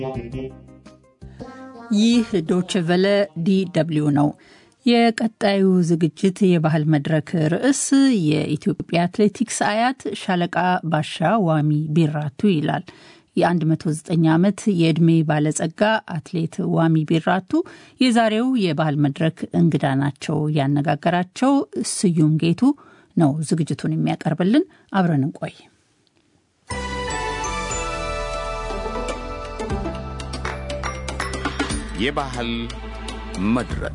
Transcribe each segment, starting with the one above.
ይህ ዶችቨለ ዲደብሊው ነው። የቀጣዩ ዝግጅት የባህል መድረክ ርዕስ የኢትዮጵያ አትሌቲክስ አያት ሻለቃ ባሻ ዋሚ ቢራቱ ይላል። የ109 ዓመት የዕድሜ ባለጸጋ አትሌት ዋሚ ቢራቱ የዛሬው የባህል መድረክ እንግዳ ናቸው። ያነጋገራቸው ስዩም ጌቱ ነው ዝግጅቱን የሚያቀርብልን። አብረን እንቆይ። የባህል መድረክ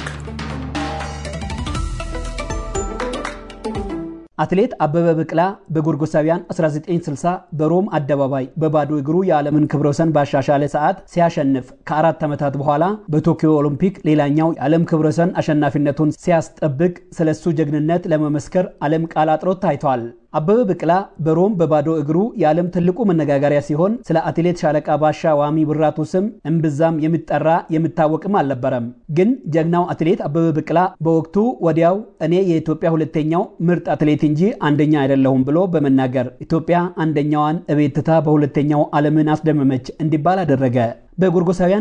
አትሌት አበበ ቢቂላ በጎርጎሳውያን 1960 በሮም አደባባይ በባዶ እግሩ የዓለምን ክብረ ወሰን ባሻሻለ ሰዓት ሲያሸንፍ ከአራት ዓመታት በኋላ በቶኪዮ ኦሎምፒክ ሌላኛው የዓለም ክብረ ወሰን አሸናፊነቱን ሲያስጠብቅ ስለሱ ጀግንነት ለመመስከር ዓለም ቃል አጥሮት ታይቷል። አበበ ቢቂላ በሮም በባዶ እግሩ የዓለም ትልቁ መነጋገሪያ ሲሆን ስለ አትሌት ሻለቃ ባሻ ዋሚ ቢራቱ ስም እምብዛም የሚጠራ የሚታወቅም አልነበረም። ግን ጀግናው አትሌት አበበ ቢቂላ በወቅቱ ወዲያው እኔ የኢትዮጵያ ሁለተኛው ምርጥ አትሌት እንጂ አንደኛ አይደለሁም ብሎ በመናገር ኢትዮጵያ አንደኛዋን እቤት ትታ በሁለተኛው ዓለምን አስደመመች እንዲባል አደረገ። በጎርጎሳውያን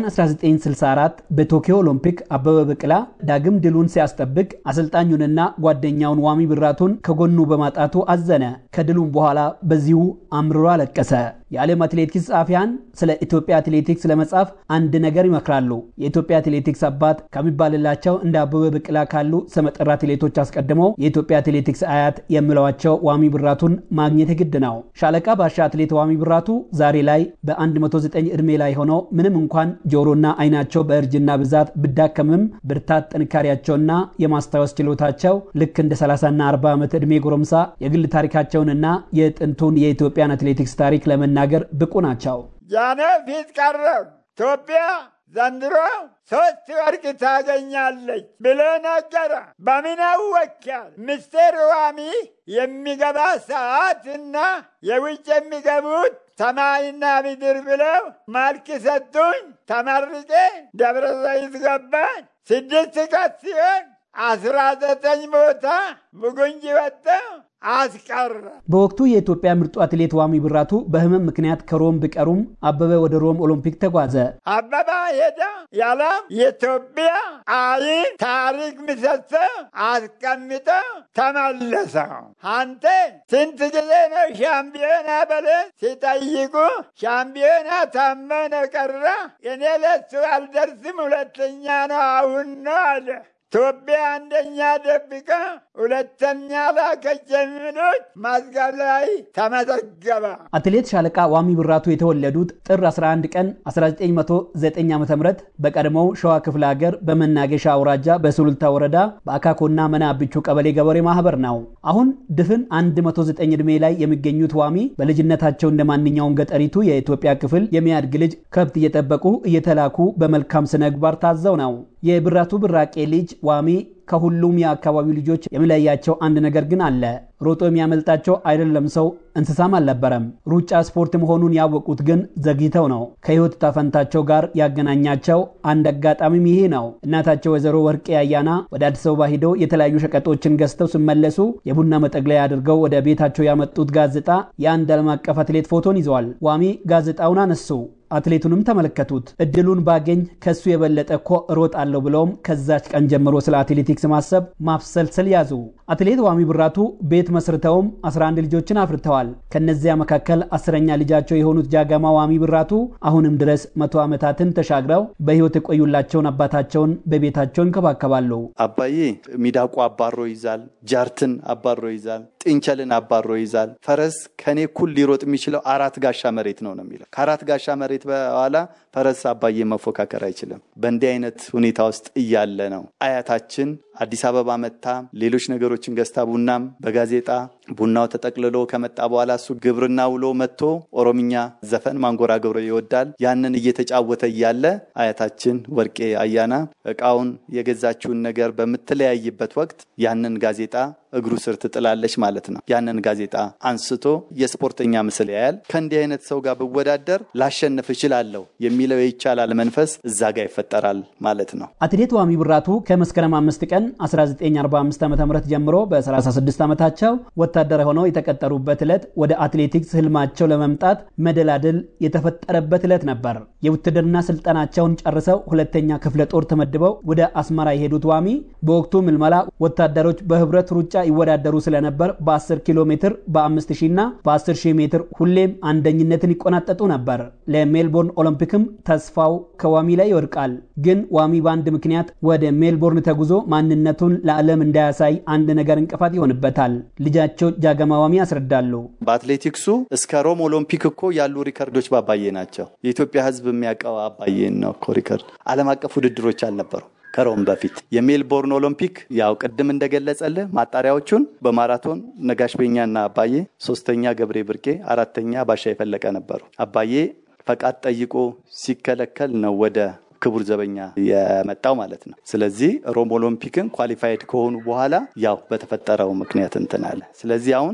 1964 በቶኪዮ ኦሎምፒክ አበበ ቢቂላ ዳግም ድሉን ሲያስጠብቅ አሰልጣኙንና ጓደኛውን ዋሚ ቢራቱን ከጎኑ በማጣቱ አዘነ። ከድሉም በኋላ በዚሁ አምርሮ አለቀሰ። የዓለም አትሌቲክስ ጸሐፊያን ስለ ኢትዮጵያ አትሌቲክስ ለመጻፍ አንድ ነገር ይመክራሉ። የኢትዮጵያ አትሌቲክስ አባት ከሚባልላቸው እንደ አበበ ቢቂላ ካሉ ስመጥር አትሌቶች አስቀድመው የኢትዮጵያ አትሌቲክስ አያት የሚለዋቸው ዋሚ ቢራቱን ማግኘት የግድ ነው። ሻለቃ ባሻ አትሌት ዋሚ ቢራቱ ዛሬ ላይ በ109 ዕድሜ ላይ ሆነው ምንም እንኳን ጆሮና አይናቸው በእርጅና ብዛት ብዳከምም ብርታት ጥንካሬያቸውና የማስታወስ ችሎታቸው ልክ እንደ 30ና 40 ዓመት ዕድሜ ጎረምሳ የግል ታሪካቸውንና የጥንቱን የኢትዮጵያን አትሌቲክስ ታሪክ ለመናገር ብቁ ናቸው። ያኔ ፊት ቀረብ ኢትዮጵያ ዘንድሮ ሶስት ወርቅ ታገኛለች ብሎ ነገረ። በምን አወኪያል? ሚስቴር ዋሚ የሚገባ ሰዓት እና የውጭ የሚገቡት ሰማይና ምድር ብለው መልክ ሰጡኝ። ተመርቄ ደብረ ዘይት ገባኝ። ስድስት ቀን ሲሆን አስራ ዘጠኝ ቦታ ብጉንጅ ወጣው አስቀረ። በወቅቱ የኢትዮጵያ ምርጡ አትሌት ዋሚ ቢራቱ በሕመም ምክንያት ከሮም ቢቀሩም አበበ ወደ ሮም ኦሎምፒክ ተጓዘ። አበባ ሄዳ ያለም የኢትዮጵያ አይን ታሪክ ምሰሶ አስቀምጠ ተመለሰ። አንተ ስንት ጊዜ ነው ሻምፒዮና በለ ሲጠይቁ ሻምፒዮና ታመነ ቀረ። እኔ ለሱ አልደርስም፣ ሁለተኛ ነው አሁን ነው አለ። ኢትዮጵያ አንደኛ ደብቃ ሁለተኛ ላከች የሚሉት መዝገብ ላይ ተመዘገበ። አትሌት ሻለቃ ዋሚ ቢራቱ የተወለዱት ጥር 11 ቀን 1909 ዓ ም በቀድሞው ሸዋ ክፍለ ሀገር በመናገሻ አውራጃ በሱሉልታ ወረዳ በአካኮና መና አብቹ ቀበሌ ገበሬ ማህበር ነው። አሁን ድፍን 109 ዕድሜ ላይ የሚገኙት ዋሚ በልጅነታቸው እንደ ማንኛውም ገጠሪቱ የኢትዮጵያ ክፍል የሚያድግ ልጅ ከብት እየጠበቁ እየተላኩ በመልካም ስነ ምግባር ታዘው ነው። የቢራቱ ብራቄ ልጅ ዋሚ ከሁሉም የአካባቢው ልጆች የሚለያቸው አንድ ነገር ግን አለ። ሮጦ የሚያመልጣቸው አይደለም ሰው እንስሳም አልነበረም። ሩጫ ስፖርት መሆኑን ያወቁት ግን ዘግይተው ነው። ከህይወት ታፈንታቸው ጋር ያገናኛቸው አንድ አጋጣሚም ይሄ ነው። እናታቸው ወይዘሮ ወርቄ አያና ወደ አዲስ አበባ ሂደው የተለያዩ ሸቀጦችን ገዝተው ሲመለሱ የቡና መጠቅለያ አድርገው ወደ ቤታቸው ያመጡት ጋዜጣ የአንድ ዓለም አቀፍ አትሌት ፎቶን ይዘዋል። ዋሚ ጋዜጣውን አነሱ። አትሌቱንም ተመለከቱት። እድሉን ባገኝ ከሱ የበለጠ እኮ እሮጣለሁ ብለውም ከዛች ቀን ጀምሮ ስለ አትሌቲክስ ማሰብ ማብሰልሰል ያዙ። አትሌት ዋሚ ቢራቱ ቤት መስርተውም 11 ልጆችን አፍርተዋል። ከነዚያ መካከል አስረኛ ልጃቸው የሆኑት ጃጋማ ዋሚ ቢራቱ አሁንም ድረስ መቶ ዓመታትን ተሻግረው በህይወት የቆዩላቸውን አባታቸውን በቤታቸው ይንከባከባሉ። አባዬ ሚዳቋ አባሮ ይዛል፣ ጃርትን አባሮ ይዛል፣ ጥንቸልን አባሮ ይዛል። ፈረስ ከኔ እኩል ሊሮጥ የሚችለው አራት ጋሻ መሬት ነው ነው የሚለው ከአራት ጋሻ መሬት በኋላ ፈረስ አባዬ መፎካከር አይችልም። በእንዲህ አይነት ሁኔታ ውስጥ እያለ ነው አያታችን አዲስ አበባ መታ ሌሎች ነገሮችን ገዝታ ቡናም በጋዜጣ ቡናው ተጠቅልሎ ከመጣ በኋላ እሱ ግብርና ውሎ መጥቶ ኦሮምኛ ዘፈን ማንጎራጎር ይወዳል። ያንን እየተጫወተ እያለ አያታችን ወርቄ አያና እቃውን የገዛችውን ነገር በምትለያይበት ወቅት ያንን ጋዜጣ እግሩ ስር ትጥላለች ማለት ነው። ያንን ጋዜጣ አንስቶ የስፖርተኛ ምስል ያያል። ከእንዲህ አይነት ሰው ጋር ብወዳደር ላሸንፍ እችላለሁ የሚለው የይቻላል መንፈስ እዛ ጋር ይፈጠራል ማለት ነው። አትሌት ዋሚ ቢራቱ ከመስከረም አምስት ቀን 1945 ዓ ም ጀምሮ በ36 ዓመታቸው ወታደር ሆነው የተቀጠሩበት ዕለት ወደ አትሌቲክስ ህልማቸው ለመምጣት መደላድል የተፈጠረበት ዕለት ነበር። የውትድርና ስልጠናቸውን ጨርሰው ሁለተኛ ክፍለ ጦር ተመድበው ወደ አስመራ የሄዱት ዋሚ በወቅቱ ምልመላ ወታደሮች በህብረት ሩጫ ይወዳደሩ ስለነበር በ10 ኪሎ ሜትር በ5000 እና በ10 ሺህ ሜትር ሁሌም አንደኝነትን ይቆናጠጡ ነበር። ለሜልቦርን ኦሎምፒክም ተስፋው ከዋሚ ላይ ይወድቃል። ግን ዋሚ በአንድ ምክንያት ወደ ሜልቦርን ተጉዞ ማንነቱን ለዓለም እንዳያሳይ አንድ ነገር እንቅፋት ይሆንበታል። ልጃቸው ጃገማ ዋሚ ያስረዳሉ። በአትሌቲክሱ እስከ ሮም ኦሎምፒክ እኮ ያሉ ሪከርዶች ባባዬ ናቸው። የኢትዮጵያ ህዝብ የሚያውቀው አባዬን ነው እኮ ሪከርድ። ዓለም አቀፍ ውድድሮች አልነበሩ ከሮም በፊት የሜልቦርን ኦሎምፒክ ያው ቅድም እንደገለጸልህ ማጣሪያዎቹን በማራቶን ነጋሽ ቤኛና አባዬ፣ ሶስተኛ ገብሬ ብርቄ፣ አራተኛ ባሻ የፈለቀ ነበሩ። አባዬ ፈቃድ ጠይቆ ሲከለከል ነው ወደ ክቡር ዘበኛ የመጣው ማለት ነው። ስለዚህ ሮም ኦሎምፒክን ኳሊፋይድ ከሆኑ በኋላ ያው በተፈጠረው ምክንያት እንትን አለ። ስለዚህ አሁን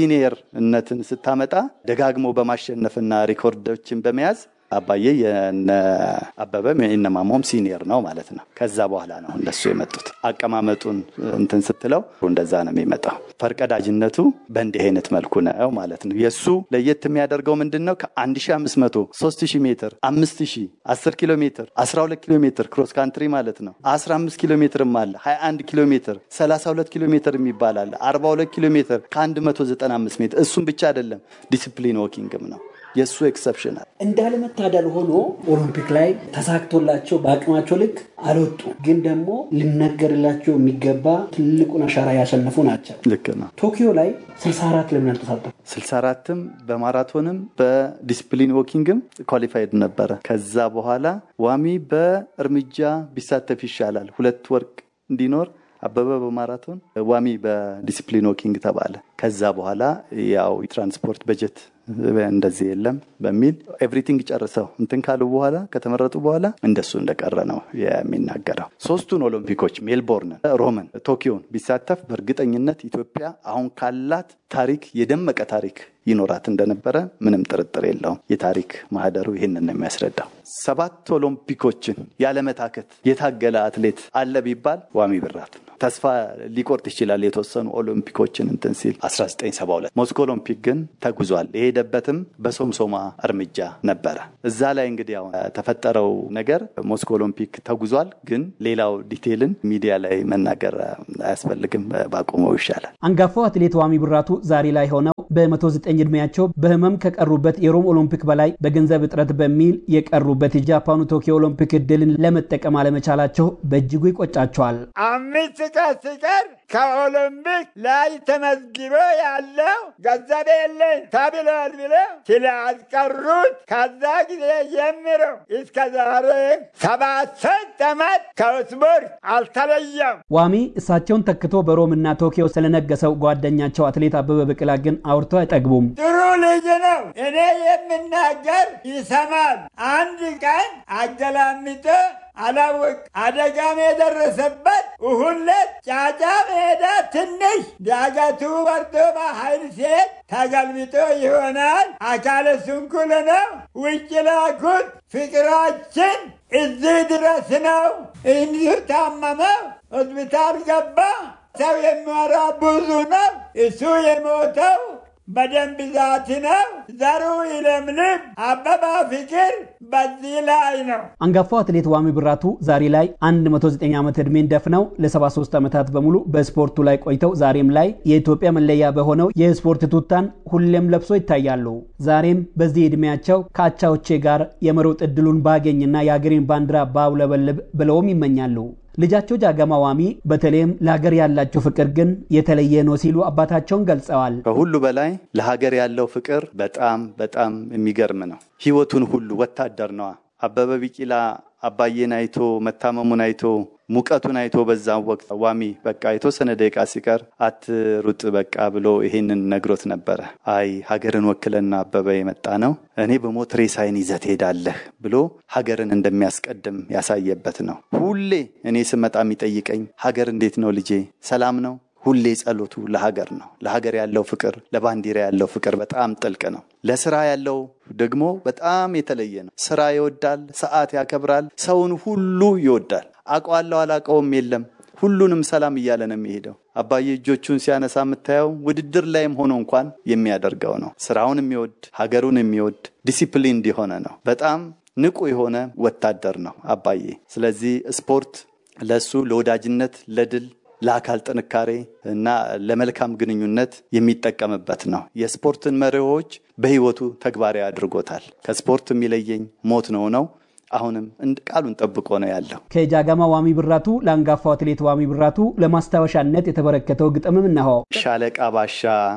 ሲኒየርነትን ስታመጣ ደጋግሞ በማሸነፍና ሪኮርዶችን በመያዝ አባዬ የነ አበበ የነ ማሞም ሲኒየር ነው ማለት ነው። ከዛ በኋላ ነው እነሱ የመጡት። አቀማመጡን እንትን ስትለው እንደዛ ነው የሚመጣው። ፈርቀዳጅነቱ በእንዲህ አይነት መልኩ ነው ማለት ነው። የእሱ ለየት የሚያደርገው ምንድን ነው? ከ1500 3000 ሜትር 5000 10 ኪሎ ሜትር 12 ኪሎ ሜትር ክሮስ ካንትሪ ማለት ነው 15 ኪሎ ሜትርም አለ 21 ኪሎ ሜትር 32 ኪሎ ሜትር የሚባል አለ 42 ኪሎ ሜትር ከ195 ሜትር እሱም ብቻ አይደለም ዲሲፕሊን ዎኪንግም ነው የእሱ ኤክሰፕሽናል እንዳለመታደል ሆኖ ኦሎምፒክ ላይ ተሳክቶላቸው በአቅማቸው ልክ አልወጡ፣ ግን ደግሞ ሊነገርላቸው የሚገባ ትልቁን አሻራ ያሸነፉ ናቸው። ልክ ነው። ቶኪዮ ላይ 64 ለምን አልተሳተፉ? 64ም በማራቶንም በዲስፕሊን ዎኪንግም ኳሊፋይድ ነበረ። ከዛ በኋላ ዋሚ በእርምጃ ቢሳተፍ ይሻላል ሁለት ወርቅ እንዲኖር አበበ በማራቶን ዋሚ በዲስፕሊን ዎኪንግ ተባለ። ከዛ በኋላ ያው የትራንስፖርት በጀት እንደዚህ የለም በሚል ኤቭሪቲንግ ጨርሰው እንትን ካሉ በኋላ ከተመረጡ በኋላ እንደሱ እንደቀረ ነው የሚናገረው። ሶስቱን ኦሎምፒኮች ሜልቦርንን፣ ሮምን፣ ቶኪዮን ቢሳተፍ በእርግጠኝነት ኢትዮጵያ አሁን ካላት ታሪክ የደመቀ ታሪክ ይኖራት እንደነበረ ምንም ጥርጥር የለውም። የታሪክ ማህደሩ ይህንን ነው የሚያስረዳው። ሰባት ኦሎምፒኮችን ያለመታከት የታገለ አትሌት አለ ቢባል ዋሚ ብራት ነው። ተስፋ ሊቆርጥ ይችላል የተወሰኑ ኦሎምፒኮችን እንትን ሲል 1972 ሞስኮ ኦሎምፒክ ግን ተጉዟል። የሄደበትም በሶምሶማ እርምጃ ነበረ። እዛ ላይ እንግዲህ አሁን ተፈጠረው ነገር ሞስኮ ኦሎምፒክ ተጉዟል። ግን ሌላው ዲቴይልን ሚዲያ ላይ መናገር አያስፈልግም፣ ባቆመው ይሻላል። አንጋፋው አትሌት ዋሚ ብራቱ ዛሬ ላይ ሆነው በ109 ዕድሜያቸው በህመም ከቀሩበት የሮም ኦሎምፒክ በላይ በገንዘብ እጥረት በሚል የቀሩበት የጃፓኑ ቶኪዮ ኦሎምፒክ እድልን ለመጠቀም አለመቻላቸው በእጅጉ ይቆጫቸዋል። አምስት ቀን ሲቀር ከኦሎምፒክ ላይ ተመዝግቦ ያለው ገንዘብ የለኝ ተብሏል ብለው ስላስቀሩት ከዛ ጊዜ ጀምሮ እስከ ዛሬ ሰባት ዓመት ከስፖርት አልተለየም። ዋሚ እሳቸውን ተክቶ በሮም እና ቶኪዮ ስለነገሰው ጓደኛቸው አትሌት አበበ ቢቂላ ግን አውርተው አይጠግቡም። ጥሩ ልጅ ነው። እኔ የምናገር ይሰማል። አንድ ቀን አገላምጦ አላወቅ አደጋም የደረሰበት ሁለት ጫጫ ሜዳ ትንሽ ዳገቱ ወርዶ በኃይል ሴት ተገልብጦ ይሆናል። አካለ ስንኩል ነው። ውጭ ላኩት። ፍቅራችን እዚህ ድረስ ነው። እንዲሁ ታመመው ሆስፒታል ገባ። ሰው የሚወራ ብዙ ነው። እሱ የሞተው በደም ብዛት ነው። ዘሩ ይለምልም። አበባ ፍቅር በዚህ ላይ ነው። አንጋፋው አትሌት ዋሚ ብራቱ ዛሬ ላይ 109 ዓመት ዕድሜን ደፍነው ለ73 ዓመታት በሙሉ በስፖርቱ ላይ ቆይተው ዛሬም ላይ የኢትዮጵያ መለያ በሆነው የስፖርት ቱታን ሁሌም ለብሶ ይታያሉ። ዛሬም በዚህ ዕድሜያቸው ከአቻዎቼ ጋር የመሮጥ ዕድሉን ባገኝና የአገሬን ባንዲራ ባውለበልብ ብለውም ይመኛሉ። ልጃቸው ጃገማ ዋሚ በተለይም ለሀገር ያላቸው ፍቅር ግን የተለየ ነው ሲሉ አባታቸውን ገልጸዋል። ከሁሉ በላይ ለሀገር ያለው ፍቅር በጣም በጣም የሚገርም ነው። ህይወቱን ሁሉ ወታደር ነዋ። አበበ ቢቂላ አባዬን አይቶ መታመሙን አይቶ ሙቀቱን አይቶ በዛ ወቅት ዋሚ በቃ የተወሰነ ደቂቃ ሲቀር አትሩጥ በቃ ብሎ ይሄንን ነግሮት ነበረ። አይ ሀገርን ወክለና አበበ የመጣ ነው እኔ በሞት ሬሳይን ይዘህ ትሄዳለህ ብሎ ሀገርን እንደሚያስቀድም ያሳየበት ነው። ሁሌ እኔ ስመጣ የሚጠይቀኝ ሀገር እንዴት ነው ልጄ፣ ሰላም ነው? ሁሌ ጸሎቱ ለሀገር ነው። ለሀገር ያለው ፍቅር፣ ለባንዲራ ያለው ፍቅር በጣም ጥልቅ ነው። ለስራ ያለው ደግሞ በጣም የተለየ ነው። ስራ ይወዳል፣ ሰዓት ያከብራል፣ ሰውን ሁሉ ይወዳል። አውቀዋለሁ አላውቀውም የለም ሁሉንም ሰላም እያለ ነው የሚሄደው። አባዬ እጆቹን ሲያነሳ የምታየው ውድድር ላይም ሆኖ እንኳን የሚያደርገው ነው። ስራውን የሚወድ ሀገሩን የሚወድ ዲሲፕሊን እንዲሆነ ነው። በጣም ንቁ የሆነ ወታደር ነው አባዬ። ስለዚህ ስፖርት ለሱ ለወዳጅነት፣ ለድል ለአካል ጥንካሬ እና ለመልካም ግንኙነት የሚጠቀምበት ነው። የስፖርትን መርሆች በህይወቱ ተግባራዊ አድርጎታል። ከስፖርት የሚለየኝ ሞት ነው ነው አሁንም ቃሉን ጠብቆ ነው ያለው። ከጃጋማ ዋሚ ብራቱ ለአንጋፋው አትሌት ዋሚ ብራቱ ለማስታወሻነት የተበረከተው ግጥምም እነሆ። ሻለቃ ባሻ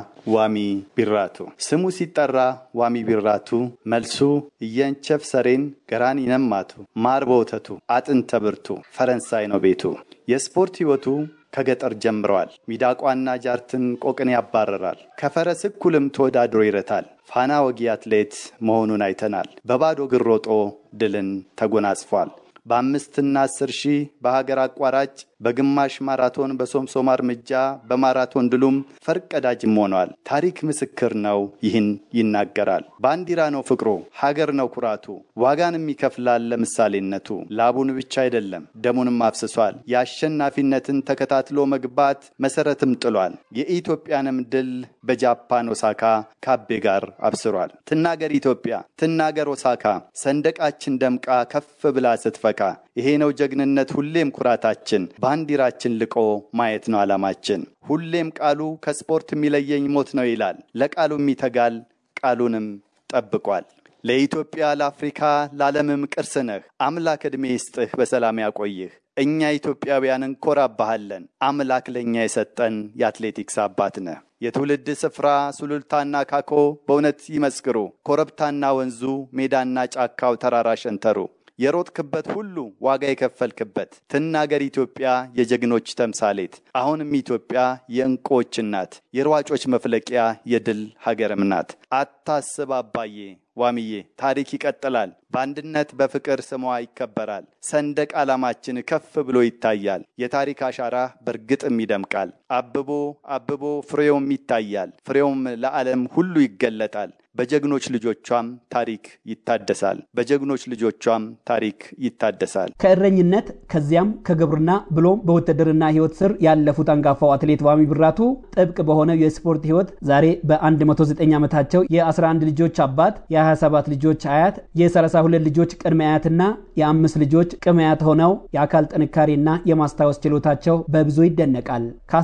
ዋሚ ቢራቱ ስሙ ሲጠራ ዋሚ ቢራቱ መልሱ እየንቸፍ ሰሬን ገራን ይነማቱ ማር በወተቱ አጥንተ ብርቱ ፈረንሳይ ነው ቤቱ። የስፖርት ህይወቱ ከገጠር ጀምረዋል። ሚዳቋና ጃርትን ቆቅን ያባረራል። ከፈረስ እኩልም ተወዳድሮ ይረታል። ፋና ወጊ አትሌት መሆኑን አይተናል። በባዶ እግር ሮጦ ድልን ተጎናጽፏል። በአምስትና አስር ሺህ በሀገር አቋራጭ በግማሽ ማራቶን በሶምሶማ እርምጃ በማራቶን ድሉም ፈርቀዳጅም ሆኗል። ታሪክ ምስክር ነው፣ ይህን ይናገራል። ባንዲራ ነው ፍቅሩ፣ ሀገር ነው ኩራቱ፣ ዋጋንም ይከፍላል ለምሳሌነቱ። ላቡን ብቻ አይደለም ደሙንም አፍስሷል። የአሸናፊነትን ተከታትሎ መግባት መሰረትም ጥሏል። የኢትዮጵያንም ድል በጃፓን ኦሳካ ካቤ ጋር አብስሯል። ትናገር ኢትዮጵያ፣ ትናገር ኦሳካ፣ ሰንደቃችን ደምቃ ከፍ ብላ ስትፈካ። ይሄ ነው ጀግንነት፣ ሁሌም ኩራታችን ባንዲራችን ልቆ ማየት ነው ዓላማችን። ሁሌም ቃሉ ከስፖርት የሚለየኝ ሞት ነው ይላል። ለቃሉም ይተጋል፣ ቃሉንም ጠብቋል። ለኢትዮጵያ፣ ለአፍሪካ፣ ለዓለምም ቅርስ ነህ። አምላክ ዕድሜ ይስጥህ፣ በሰላም ያቆይህ። እኛ ኢትዮጵያውያን እንኮራባሃለን። አምላክ ለእኛ የሰጠን የአትሌቲክስ አባት ነህ። የትውልድ ስፍራ ሱሉልታና ካኮ በእውነት ይመስክሩ። ኮረብታና ወንዙ፣ ሜዳና ጫካው፣ ተራራ ሸንተሩ የሮጥክበት ሁሉ ዋጋ የከፈልክበት ትናገር ኢትዮጵያ የጀግኖች ተምሳሌት። አሁንም ኢትዮጵያ የእንቁዎች እናት፣ የሯጮች መፍለቂያ፣ የድል ሀገርም ናት። አታስብ አባዬ ዋምዬ፣ ታሪክ ይቀጥላል። በአንድነት በፍቅር ስሟ ይከበራል። ሰንደቅ ዓላማችን ከፍ ብሎ ይታያል። የታሪክ አሻራ በእርግጥም ይደምቃል። አብቦ አብቦ ፍሬውም ይታያል። ፍሬውም ለዓለም ሁሉ ይገለጣል። በጀግኖች ልጆቿም ታሪክ ይታደሳል። በጀግኖች ልጆቿም ታሪክ ይታደሳል። ከእረኝነት ከዚያም ከግብርና ብሎም በውትድርና ህይወት ስር ያለፉት አንጋፋው አትሌት ዋሚ ብራቱ ጥብቅ በሆነው የስፖርት ህይወት ዛሬ በ109 ዓመታቸው የ11 ልጆች አባት፣ የ27 ልጆች አያት፣ የ32 ልጆች ቅድመ አያትና የአምስት ልጆች ቅድመ አያት ሆነው የአካል ጥንካሬና የማስታወስ ችሎታቸው በብዙ ይደነቃል።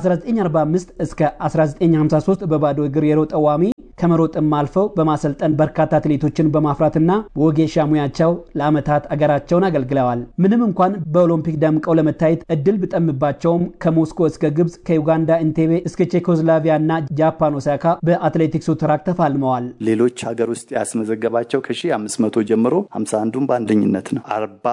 ከ1945 እስከ 1953 በባዶ እግር የሮጠው ዋሚ ከመሮጥም አልፈው በማሰልጠን በርካታ አትሌቶችን በማፍራትና በወጌሻ ሙያቸው ለዓመታት አገራቸውን አገልግለዋል። ምንም እንኳን በኦሎምፒክ ደምቀው ለመታየት እድል ብጠምባቸውም ከሞስኮ እስከ ግብፅ፣ ከዩጋንዳ ኢንቴቤ እስከ ቼኮስላቪያ እና ጃፓን ኦሳካ በአትሌቲክሱ ትራክ ተፋልመዋል። ሌሎች ሀገር ውስጥ ያስመዘገባቸው ከ1500 ጀምሮ 51ዱን በአንደኝነት ነው፣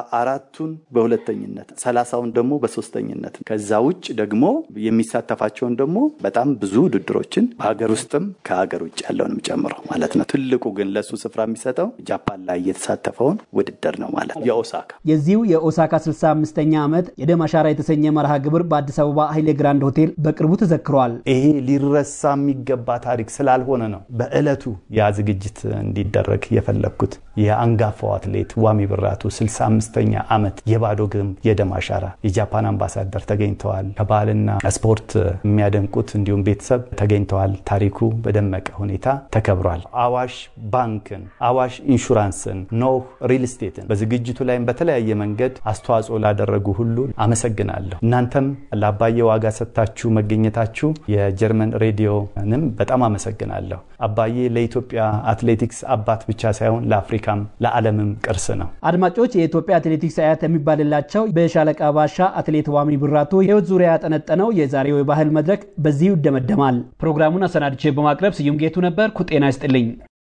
44ቱን በሁለተኝነት፣ 30ውን ደግሞ በሶስተኝነት። ከዛ ውጭ ደግሞ የሚሳተፋቸውን ደግሞ በጣም ብዙ ውድድሮችን በሀገር ውስጥም ከሀገር ውጭ ያለውንም ጨምሮ ማለት ነው። ትልቁ ግን ለሱ ስፍራ የሚሰጠው ጃፓን ላይ የተሳተፈውን ውድድር ነው ማለት ነው። የኦሳካ የዚሁ የኦሳካ 65ኛ ዓመት የደም አሻራ የተሰኘ መርሃ ግብር በአዲስ አበባ ኃይሌ ግራንድ ሆቴል በቅርቡ ተዘክሯል። ይሄ ሊረሳ የሚገባ ታሪክ ስላልሆነ ነው በዕለቱ ያ ዝግጅት እንዲደረግ የፈለግኩት። የአንጋፋው አትሌት ዋሚ ብራቱ 65ኛ ዓመት የባዶ እግር የደም አሻራ የጃፓን አምባሳደር ተገኝተዋል። ከባህልና ስፖርት የሚያደንቁት እንዲሁም ቤተሰብ ተገኝተዋል። ታሪኩ በደመቀ ሁኔታ ተከብሯል። አዋሽ ባንክን፣ አዋሽ ኢንሹራንስን፣ ኖህ ሪል ስቴትን በዝግጅቱ ላይም በተለያየ መንገድ አስተዋጽኦ ላደረጉ ሁሉ አመሰግናለሁ። እናንተም ለአባዬ ዋጋ ሰጥታችሁ መገኘታችሁ የጀርመን ሬዲዮንም በጣም አመሰግናለሁ። አባዬ ለኢትዮጵያ አትሌቲክስ አባት ብቻ ሳይሆን ለአፍሪካም ለዓለምም ቅርስ ነው። አድማጮች፣ የኢትዮጵያ አትሌቲክስ አያት የሚባልላቸው በሻለቃ ባሻ አትሌት ዋሚ ብራቱ ሕይወት ዙሪያ ያጠነጠነው የዛሬው የባህል መድረክ በዚሁ ይደመደማል። ፕሮግራሙን አሰናድቼ በማቅረብ ስዩም ጌቱ ነበርኩ። ጤና ይስጥልኝ።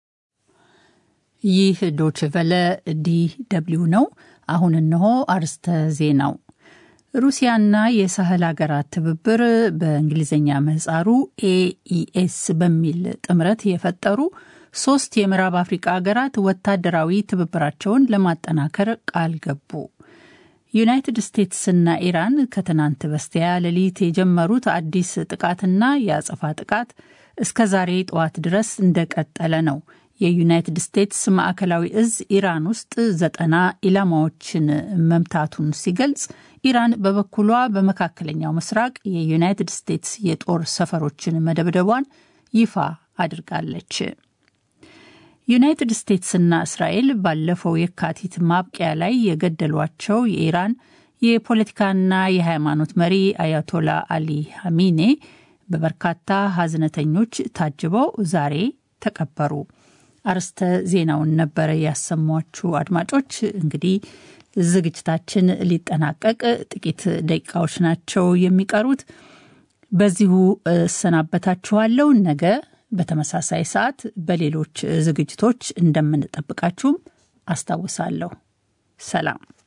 ይህ ዶችቨለ ዲ ደብሊው ነው። አሁን እነሆ አርስተ ዜናው። ሩሲያና የሳህል ሀገራት ትብብር በእንግሊዝኛ ምህጻሩ ኤኢኤስ በሚል ጥምረት የፈጠሩ ሶስት የምዕራብ አፍሪቃ ሀገራት ወታደራዊ ትብብራቸውን ለማጠናከር ቃል ገቡ። ዩናይትድ ስቴትስና ኢራን ከትናንት በስቲያ ሌሊት የጀመሩት አዲስ ጥቃትና የአጸፋ ጥቃት እስከ ዛሬ ጠዋት ድረስ እንደቀጠለ ነው። የዩናይትድ ስቴትስ ማዕከላዊ እዝ ኢራን ውስጥ ዘጠና ኢላማዎችን መምታቱን ሲገልጽ ኢራን በበኩሏ በመካከለኛው ምስራቅ የዩናይትድ ስቴትስ የጦር ሰፈሮችን መደብደቧን ይፋ አድርጋለች። ዩናይትድ ስቴትስና እስራኤል ባለፈው የካቲት ማብቂያ ላይ የገደሏቸው የኢራን የፖለቲካና የሃይማኖት መሪ አያቶላ አሊ ሀሚኔ በበርካታ ሀዝነተኞች ታጅበው ዛሬ ተቀበሩ። አርስተ ዜናውን ነበረ ያሰሟችሁ አድማጮች። እንግዲህ ዝግጅታችን ሊጠናቀቅ ጥቂት ደቂቃዎች ናቸው የሚቀሩት። በዚሁ እሰናበታችኋለሁ። ነገ በተመሳሳይ ሰዓት በሌሎች ዝግጅቶች እንደምንጠብቃችሁም አስታውሳለሁ። ሰላም።